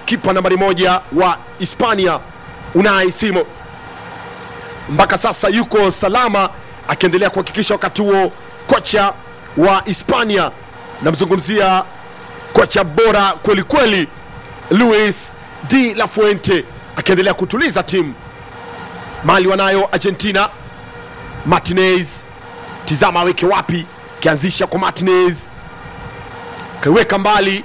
kipa nambari moja wa Hispania Unai Simon mpaka sasa yuko salama, akiendelea kuhakikisha wakati huo kocha wa Hispania, namzungumzia kocha bora kwelikweli Luis de la Fuente, akiendelea kutuliza timu. Mali wanayo Argentina, Martinez, tizama aweke wapi, kianzisha kwa Martinez, kaiweka mbali,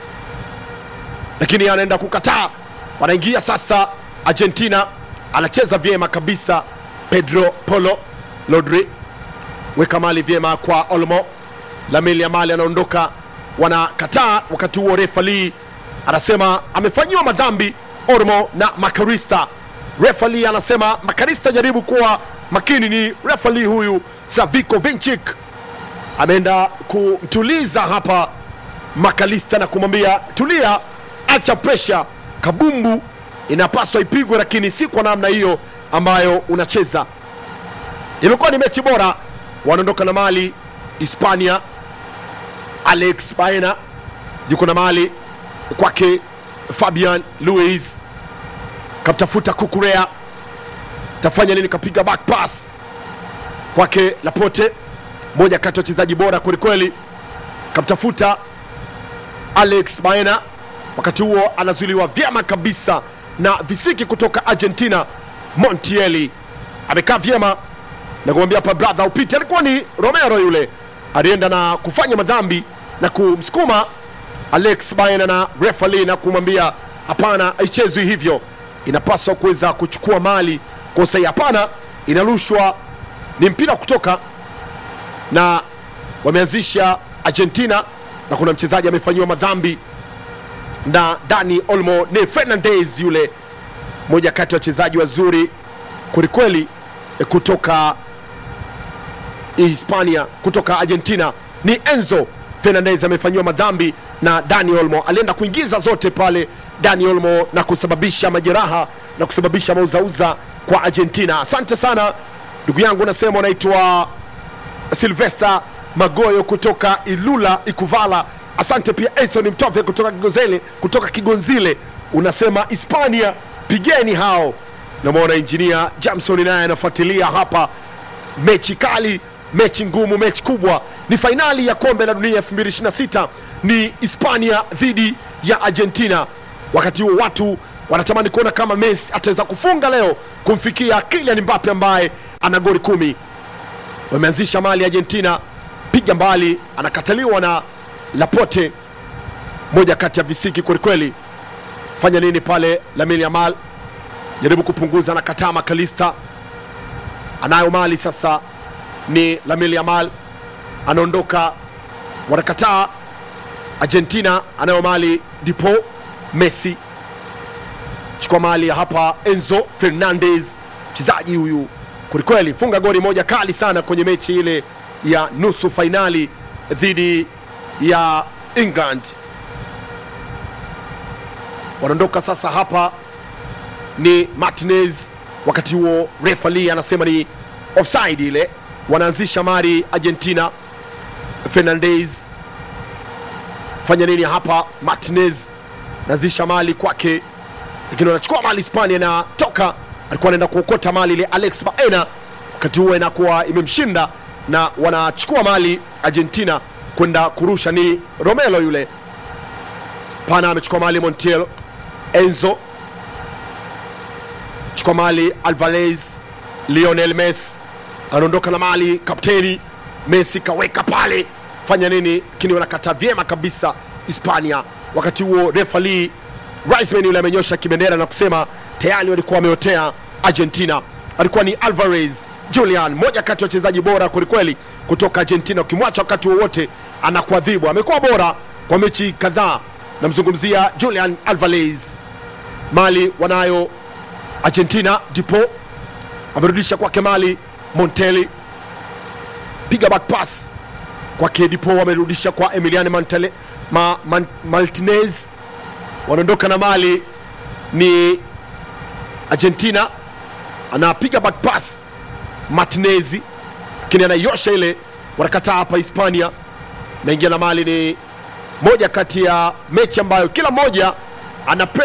lakini anaenda kukataa. Wanaingia sasa Argentina, anacheza vyema kabisa Pedro Polo Lodri, weka mali vyema kwa Olmo. Lamine Yamal anaondoka, wanakataa. Wakati huo refa Lee anasema amefanyiwa madhambi Olmo na Makarista. Refa Lee anasema Makarista, jaribu kuwa makini. Ni refa Lee huyu Saviko Vinchik ameenda kumtuliza hapa Makalista na kumwambia tulia, acha presha, kabumbu inapaswa ipigwe, lakini si kwa namna hiyo ambayo unacheza. Imekuwa ni mechi bora, wanaondoka na mali Hispania. Alex Baena yuko na mali kwake, Fabian Luis kamtafuta Kukurea, tafanya nini? Kapiga back pass kwake Lapote, moja kati ya wachezaji bora kwelikweli, kamtafuta Alex Baena. Wakati huo anazuiliwa vyema kabisa na visiki kutoka Argentina. Montiel amekaa vyema na kumwambia hapa brother upite. Alikuwa ni Romero yule alienda na kufanya madhambi na kumsukuma Alex Baena na refali na kumwambia hapana, haichezwi hivyo, inapaswa kuweza kuchukua mali kwa usahihi. Hapana, inarushwa, ni mpira kutoka na wameanzisha Argentina na kuna mchezaji amefanyiwa madhambi na Dani Olmo. Ni Fernandez yule, moja kati ya wachezaji wazuri kwelikweli kutoka Hispania, kutoka Argentina. Ni Enzo Fernandez amefanyiwa madhambi na Dani Olmo, alienda kuingiza zote pale Dani Olmo na kusababisha majeraha na kusababisha mauzauza kwa Argentina. Asante sana ndugu yangu, unasema unaitwa Silvester Magoyo kutoka Ilula Ikuvala. Asante pia Edson Mtove kutoka Kigonzile, kutoka Kigonzile unasema Hispania pigeni hao. Namwona injinia Jamson naye anafuatilia hapa. Mechi kali, mechi ngumu, mechi kubwa, ni fainali ya kombe la dunia 2026 ni Hispania dhidi ya Argentina. Wakati huo watu wanatamani kuona kama Messi ataweza kufunga leo kumfikia Kylian Mbappe ambaye ana goli kumi. Wameanzisha mali Argentina, piga mbali, anakataliwa na Lapote, moja kati ya visiki kwelikweli. Fanya nini pale? Lamine Yamal jaribu kupunguza, anakataa. Makalista anayo mali sasa, ni Lamine Yamal anaondoka, wanakataa. Argentina anayo mali, Dipo Messi chukua mali hapa. Enzo Fernandez mchezaji huyu kwelikweli, funga goli moja kali sana kwenye mechi ile ya nusu fainali dhidi ya England. Wanaondoka sasa, hapa ni Martinez. Wakati huo refali anasema ni offside ile. Wanaanzisha mari Argentina. Fernandez fanya nini hapa? Martinez naanzisha mali kwake, lakini wanachukua mali Hispania na toka, alikuwa anaenda kuokota mali ile Alex Baena, wakati huo inakuwa imemshinda na wanachukua mali Argentina kwenda kurusha. Ni Romelo yule pana amechukua mali Montiel. Enzo chukua mali Alvarez. Lionel Messi anaondoka na mali, kapteni Messi kaweka pale, fanya nini? Lakini wanakata vyema kabisa Hispania. Wakati huo refali Riceman yule amenyosha kibendera na kusema tayari walikuwa wameotea Argentina. Alikuwa ni Alvarez Julian, moja kati ya wachezaji bora kwelikweli kutoka Argentina. Ukimwacha wakati wowote anakuadhibu. Amekuwa bora kwa mechi kadhaa. Namzungumzia Julian Alvarez. Mali wanayo Argentina. Dipo amerudisha kwake mali. Monteli piga back pass kwake Dipo, amerudisha kwa Emiliano Mantale, ma, man, Martinez. Wanaondoka na mali ni Argentina, anapiga back pass Martinez, lakini anaiosha ile, wanakataa hapa. Hispania naingia na mali. Ni moja kati ya mechi ambayo kila mmoja ana